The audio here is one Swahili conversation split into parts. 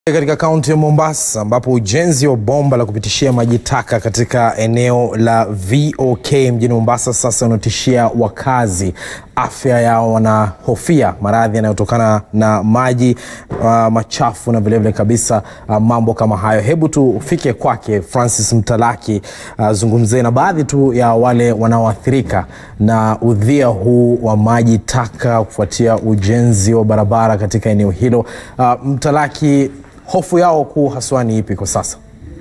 Katika kaunti ya Mombasa ambapo ujenzi wa bomba la kupitishia maji taka katika eneo la VOK mjini Mombasa sasa unatishia wakazi. Afya yao wanahofia maradhi yanayotokana na maji uh, machafu na vilevile kabisa uh, mambo kama hayo. Hebu tufike kwake Francis Mtalaki azungumzie uh, na baadhi tu ya wale wanaoathirika na udhia huu wa maji taka kufuatia ujenzi wa barabara katika eneo hilo. Uh, Mtalaki, hofu yao kuu haswa ni ipi kwa sasa?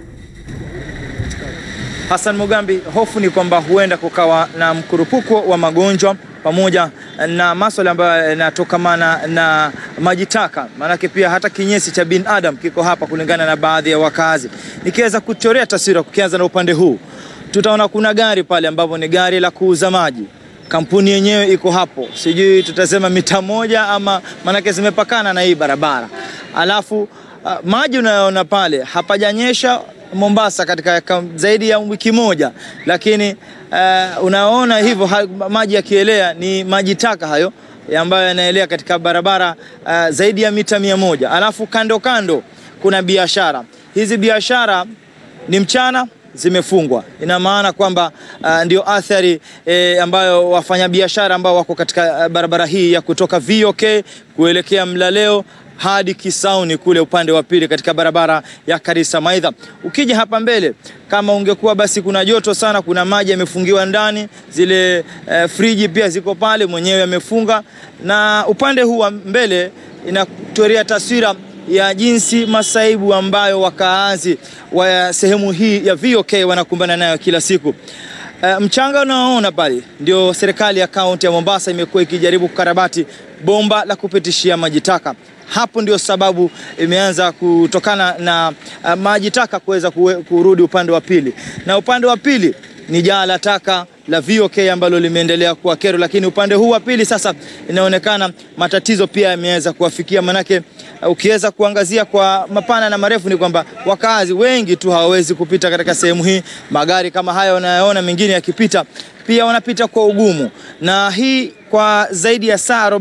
Hassan Mugambi, hofu ni kwamba huenda kukawa na mkurupuko wa magonjwa pamoja na maswala ambayo yanatokamana na maji taka, maanake pia hata kinyesi cha binadamu kiko hapa, kulingana na baadhi ya wakazi. Nikiweza kuchorea taswira, kukianza na upande huu, tutaona kuna gari pale ambapo ni gari la kuuza maji. Kampuni yenyewe iko hapo, sijui tutasema mita moja ama, maanake zimepakana na hii barabara. Alafu uh, maji unayoona pale hapajanyesha Mombasa katika zaidi ya wiki moja, lakini uh, unaona hivyo ha, maji yakielea ni maji taka hayo ambayo yanaelea katika barabara uh, zaidi ya mita mia moja. Alafu kando kando kuna biashara. Hizi biashara ni mchana zimefungwa, ina maana kwamba uh, ndio athari eh, ambayo wafanyabiashara ambao wako katika uh, barabara hii ya kutoka VOK kuelekea Mlaleo hadi Kisauni kule upande wa pili katika barabara ya Karisa Maidha. Ukija hapa mbele, kama ungekuwa basi kuna joto sana, kuna maji yamefungiwa ndani, zile eh, friji pia ziko pale, mwenyewe amefunga, na upande huu wa mbele inatorea taswira ya jinsi masaibu ambayo wakaazi wa sehemu hii ya VOK wanakumbana nayo kila siku. Uh, mchanga unaoona pale ndio serikali ya kaunti ya Mombasa imekuwa ikijaribu kukarabati bomba la kupitishia maji taka. Hapo ndio sababu imeanza kutokana na uh, maji taka kuweza kurudi upande wa pili, na upande wa pili ni jaa la taka la VOK ambalo limeendelea kuwa kero, lakini upande huu wa pili sasa inaonekana matatizo pia yameweza kuwafikia, manake uh, ukiweza kuangazia kwa mapana na marefu ni kwamba wakazi wengi tu hawawezi kupita katika sehemu hii. Magari kama haya unayoona mengine yakipita pia wanapita kwa ugumu, na hii kwa zaidi ya saa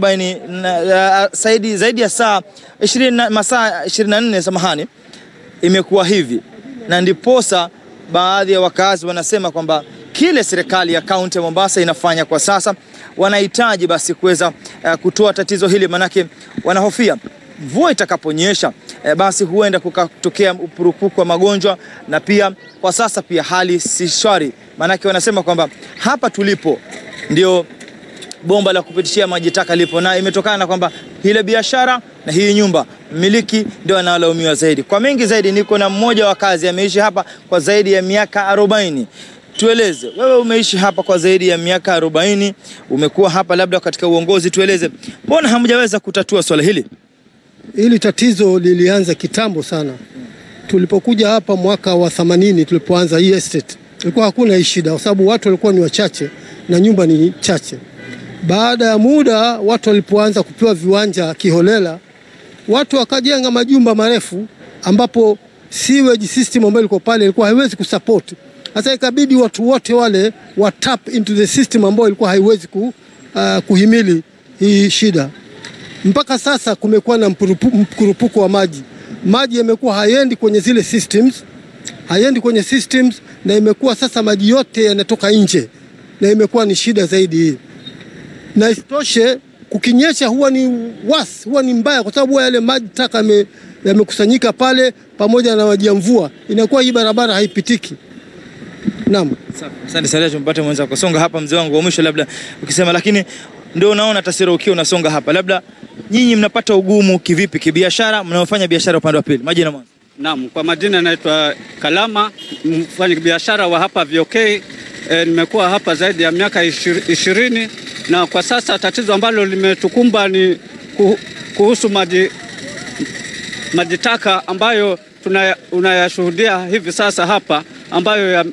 40 uh, zaidi, zaidi ya saa 20 masaa 24 samahani, imekuwa hivi, na ndiposa baadhi ya wakazi wanasema kwamba kile serikali ya kaunti ya Mombasa inafanya kwa sasa, wanahitaji basi kuweza uh, kutoa tatizo hili, manake wanahofia mvua itakaponyesha eh, basi huenda kukatokea upurupuko wa magonjwa, na pia kwa sasa pia hali si shwari, manake wanasema kwamba hapa tulipo ndio bomba la kupitishia maji taka lipo, na imetokana na kwamba ile biashara na hii nyumba mmiliki ndio analaumiwa zaidi. Kwa mengi zaidi, niko na mmoja wa kazi ameishi hapa kwa zaidi ya miaka arobaini. Tueleze wewe, umeishi hapa kwa zaidi ya miaka arobaini, umekuwa hapa labda katika uongozi, tueleze mbona hamjaweza kutatua swala hili? Hili tatizo lilianza kitambo sana. Tulipokuja hapa mwaka wa 80 tulipoanza hii estate, ilikuwa hakuna hii shida kwa sababu watu walikuwa ni wachache na nyumba ni chache. Baada ya muda watu walipoanza kupewa viwanja kiholela, watu wakajenga majumba marefu ambapo sewage system ambayo ilikuwa pale ilikuwa haiwezi kusupport. Sasa ikabidi watu wote wale wa tap into the system ambayo ilikuwa haiwezi ku, uh, kuhimili hii shida. Mpaka sasa kumekuwa na mkurupuko wa maji. Maji yamekuwa hayendi kwenye zile systems, hayendi kwenye systems, na imekuwa sasa maji yote yanatoka nje, na imekuwa ni shida zaidi hii. Na isitoshe kukinyesha huwa ni was, huwa ni mbaya, kwa sababu yale maji taka yamekusanyika pale pamoja na maji ya mvua, inakuwa hii barabara haipitiki. Naam, asante sana. Tumpate mwenza kusonga hapa, mzee wangu wa mwisho, labda ukisema, lakini ndio unaona taswira ukiwa unasonga hapa, labda nyinyi mnapata ugumu kivipi kibiashara, mnaofanya biashara upande wa pili? Majina mwanzo. Naam, kwa majina naitwa Kalama, mfanya biashara wa hapa VOK. E, nimekuwa hapa zaidi ya miaka ishirini na kwa sasa tatizo ambalo limetukumba ni kuhusu maji maji taka ambayo unayashuhudia hivi sasa hapa ambayo ya,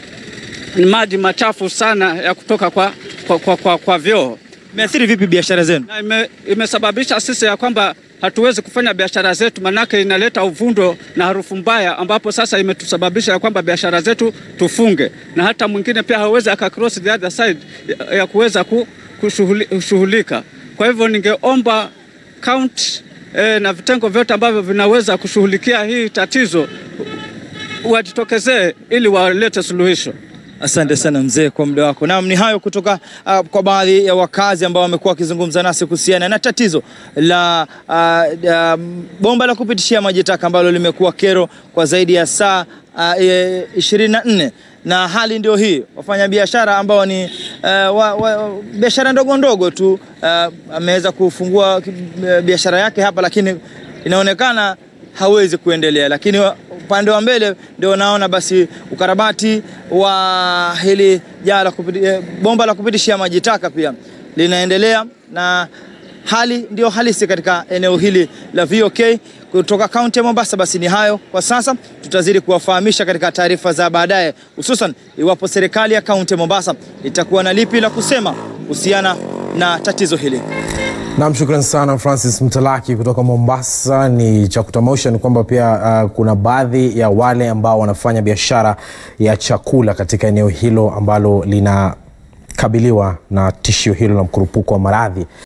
ni maji machafu sana ya kutoka kwa, kwa, kwa, kwa, kwa vyoo. Imeathiri vipi biashara zenu? Na ime, imesababisha sisi ya kwamba hatuwezi kufanya biashara zetu, manake inaleta uvundo na harufu mbaya, ambapo sasa imetusababisha ya kwamba biashara zetu tufunge, na hata mwingine pia hawezi aka cross the other side ya, ya kuweza kushughulika. Kwa hivyo ningeomba county e, na vitengo vyote ambavyo vinaweza kushughulikia hii tatizo wajitokezee ili walete suluhisho. Asante sana mzee kwa muda wako. Naam, ni hayo kutoka uh, kwa baadhi ya wakazi ambao wamekuwa wakizungumza nasi kuhusiana na tatizo la uh, uh, bomba la kupitishia maji taka ambalo limekuwa kero kwa zaidi ya saa ishirini na nne na hali ndio hii. Wafanyabiashara ambao ni uh, wa, wa, biashara ndogo ndogo tu uh, ameweza kufungua uh, biashara yake hapa, lakini inaonekana hawezi kuendelea, lakini upande wa mbele ndio naona basi ukarabati wa hili jaa la kupiti, bomba la kupitishia maji taka pia linaendelea na hali ndio halisi katika eneo hili la VOK kutoka kaunti ya Mombasa. Basi ni hayo kwa sasa, tutazidi kuwafahamisha katika taarifa za baadaye, hususan iwapo serikali ya kaunti ya Mombasa itakuwa na lipi la kusema kuhusiana na tatizo hili. Nam, shukran sana Francis Mtalaki kutoka Mombasa. Ni cha kutamausha ni kwamba pia uh, kuna baadhi ya wale ambao wanafanya biashara ya chakula katika eneo hilo ambalo linakabiliwa na tishio hilo la mkurupuko wa maradhi